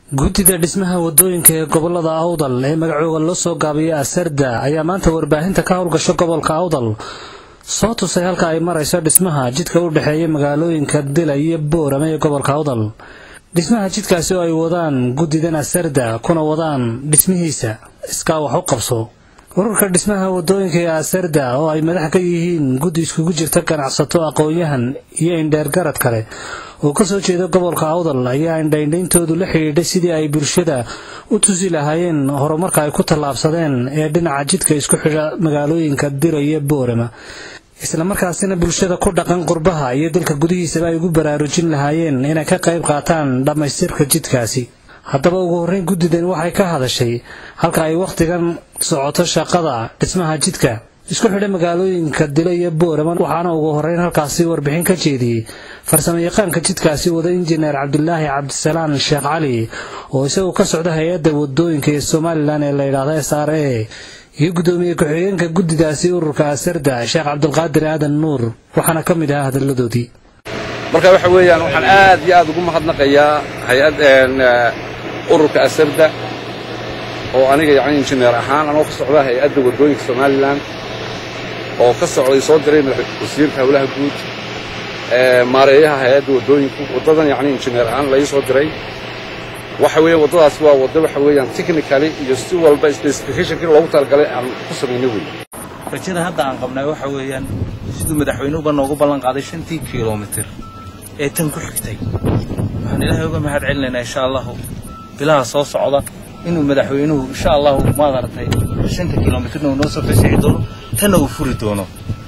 guddida dhismaha wadooyinka ee gobolada awdal ee magacooga loo soo gaabiyay asarda ayaa maanta warbaahinta ka howlgasha gobolka awdal soo tusay halka ay marayso dhismaha jidka u dhexeeya magaalooyinka dila iyo boorame ee gobolka awdal dhismaha jidkaasi oo ay wadaan guddidan asarda kuna wadaan dhismihiisa iskaa wax u qabso ururka dhismaha wadooyinka ee asarda oo ay madax ka yihiin guddi iskugu jirta ganacsato aqoon-yahan iyo indheergarad kale oo ka soo jeeda gobolka awdal ayaa indhaindhayntoodu la xidhiidhay sidii ay bulshada u tusi lahaayeen horumarka ay ku tallaabsadeen ee dhinaca jidka isku xidha magaalooyinka dira iyo boorama islamarkaasina bulshada ku dhaqan qurbaha iyo dalka gudihiisaba ay ugu baraarujin lahaayeen inay ka qayb qaataan dhammaystirka jidkaasi haddaba ugu horreyn guddidan waxay ka hadashay halka ay wakhtigan socoto shaqada dhismaha jidka isku xidha magaalooyinka dilo iyo boorama waxaana ugu horreyn halkaasi warbixin ka jeediyey farsamo yaqaanka jidkaasi wada injineer cabdulaahi cabdisalaan sheekh cali oo isaguo ka socda hay-adda wadooyinka ee somalilan ee la yidhaahdo s r a iyo guddoomiye ku-xigeenka guddidaasi ururka asarda sheekh cabdulqaadir aadan nuur waxaana ka mid ahaa hadalladoodii marka waxa weeyaan waxaan aad iyo aad ugu mahadnaqayaa hay-ad ururka asarda oo aniga yacni injineer ahaan anoo ka socda hay-adda waddooyinka somalilan oo ka socday soo diray wasiirka howlaha guud maareeyaha hay-adda waddooyinku waddadan yacni injineer ahaan lai soo diray waxa weeyaan waddadaasi waa waddo waxa weeyaan technically iyo si walba specificationkii loogu talagalay aan ku samaynay wey rajada hadda aan qabnay waxa weeyaan siduu madaxweynuhuba noogu ballan qaaday shantii kilomitir ee tan ku xigtay waxaan ilaahay uga mahad celinaynaa insha allahu bilaha soo socda inuu madaxweynuhu insha allahu maadaragtay shanta kilomitirna uu noo soo fasixi doono tanna uu furi doono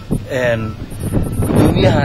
gudoomiyaha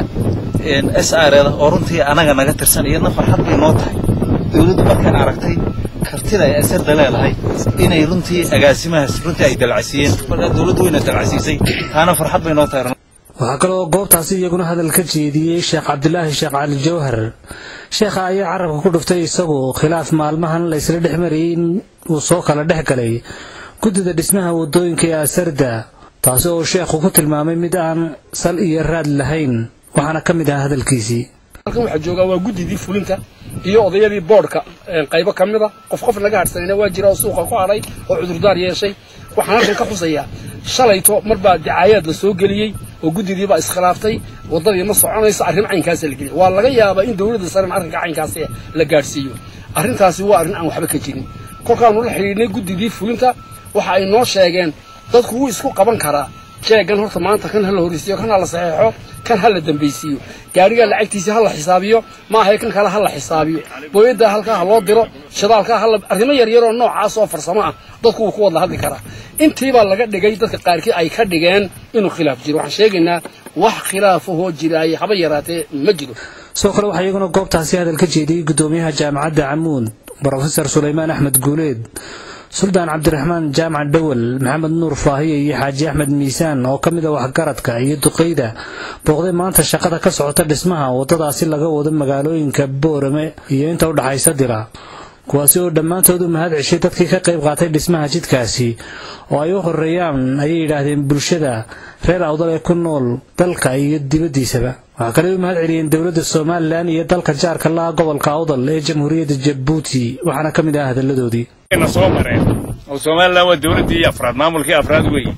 s r da oo runtii anaga naga tirsan iyadna farxad bay noo tahay dawladdu markaan aragtay kartida ay asarda leedahay inay runtii agaasimahaas runtii ay dalcasiiyeen markaa dawladdu wayna dalcasiisay taana farxad bay noo tahay waxaa kaloo goobtaasi iyaguna hadal ka jeediyey sheekh cabdulaahi sheekh cali jawhar sheekha ayaa carabka ku dhuftay isagu khilaaf maalmahan la ysla dhex marayay in uu soo kala dhex galay guddida dhismaha waddooyinka ee asarda taasi oo sheekhu ku tilmaamay mid aan sal iyo raad lahayn waxaana ka mid ahaa hadalkiisii halkan waxaa joogaa waa guddidii fulinta iyo odayadii boodhka qaybo ka mida qof qof laga hadhsanayna waa jira oo suuqa ku hadhay oo cudurdaar yeeshay waxaan halkan ka xusayaa shalayto mar baa dacaayaad la soo geliyey oo guddidii baa iskhilaaftay waddadii ma soconayso arrin caynkaasa la geliyay waa laga yaabaa in dawladda saren arrinka caynkaasi la gaadhsiiyo arrintaasi waa arrin aan waxba ka jirin kolkaanu la xidhiidhnay guddidii fulinta waxa ay noo sheegeen dadku wuu isku qaban karaa jeeggan horta maanta kan ha la horreysiiyo kan ha la saxeexo kan ha la dambaysiiyo gaarigaa lacagtiisii ha la xisaabiyo ma ahay kan kale ha la xisaabiyo booyaddaa halkaa ha loo diro shidaalkaa hala arrimo yaryaroo noocaas oo farsamo ah dadku wuu ku wadla hadli karaa intiibaa laga dhigay dadka qaarkii ay ka dhigeen inuu khilaaf jiro waxaan sheegaynaa wax khilaafahoo jiraay haba yaraatee ma jiro sidoo kale waxaa iyaguna goobtaasi hadal ka jeediyey guddoomiyaha jaamacadda camuud brofesor sulaymaan axmed guuleed suldaan cabdiraxmaan jaamac dhowel maxamed nuur faahiye iyo xaaji axmed miisaan oo ka mid a waxgaradka iyo duqeyda booqday maanta shaqada ka socota dhismaha waddadaasi laga wado magaalooyinka boorame iyo inta u dhaxaysa dira kuwaasi oo dhammaantood u mahad ceshay dadkii ka qayb qaatay dhismaha jidkaasi oo ay u horeeyaan ayay yidhaahdeen bulshada reer awdal ee ku nool dalka iyo dibaddiisaba waxaa kale u mahad celiyeen dowladda somalilan iyo dalka jaarka laha gobolka awdal ee jamhuuriyadda jabuuti waxaana ka mid ah hadalladoodii soo mareen oo somalilan waa dawladdii afraad maamulkii afraad weeye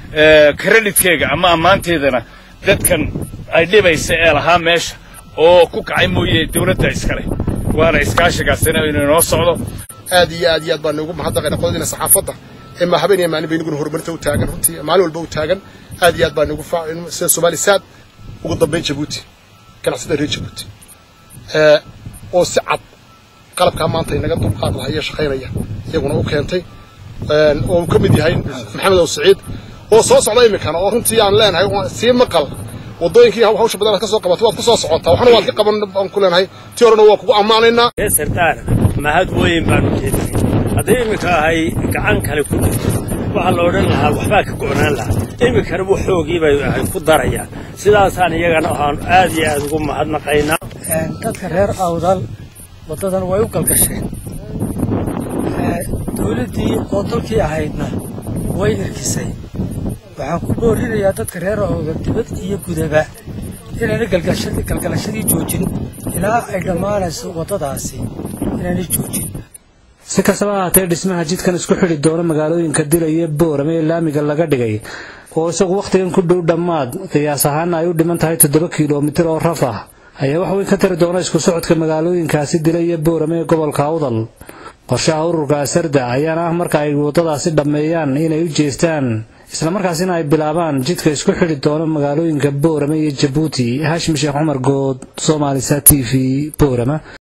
creditkeega ama ammaanteedana dadkan ay dhibaysa ee lahaa meesha oo ku kacay mooye dawladda iskale waana iskaashigaasina inuu inoo socdo aad iyo aad iyo aad baan ugu mahadnaqayna qodadiina saxaafadda ee ma habeen iyo maalin bay inaguna horumarinta u taagan runtii maalin walba u taagan aad iyo aad baan ugu sida soomaali saad ugu dambayn jabuuti ganacsada reer jabuuti oo si cad qalabkaa maanta inaga dulqaad lahaya shaqaynaya iyaguna u keentay oo uu ka mid yahay maxamed ow saciid oo soo socda iminkana oo runtii aan leenahay sii maqal waddooyinkii hawsha badan aad ka soo qabatay waad ku soo socotaa waxna waad ka qaban baan ku leenahay tii horena waa kugu ammaanaynaa sardaar mahad weyn baanu jeedinay haddii iminka ahay gacan kale ku jirto waxaa la odhan lahaa waxbaa ka go'naan lahaa iminkana bu xoogii bay ahay ku darayaan sidaasaan iyagana waxaan aad iyo aad ugu mahadnaqaynaa dadka reer awdal waddadan way u galgasheen dawladdii oo dalkii ahaydna way irkisay waxaan ku boorinayaa dadka reer awdal dibad iyo gudaba inayna galgalashadii joojin ilaa ay dhammaanayso waddadaasi inaanay joojin si kastaba ahaatee dhismaha jidkan isku xidhi doona magaalooyinka dila iyo boorame ee laamiga laga dhigay oo isagu wakhtigan ku dhow dhammaad qiyaas ahaana ay u dhiman tahay toddoba kilomitir oo raf ah ayaa wax weyn ka tari doona isku socodka magaalooyinkaasi dila iyo boorame ee gobolka awdal qorshaha ururka asarda ayaana ah marka ay waddadaasi dhammeeyaan inay u jeestaan islamarkaasina ay bilaabaan jidka isku xidhi doona magaalooyinka boorame iyo jabuuti haashim sheekh cumar good soomaalisa t v boorama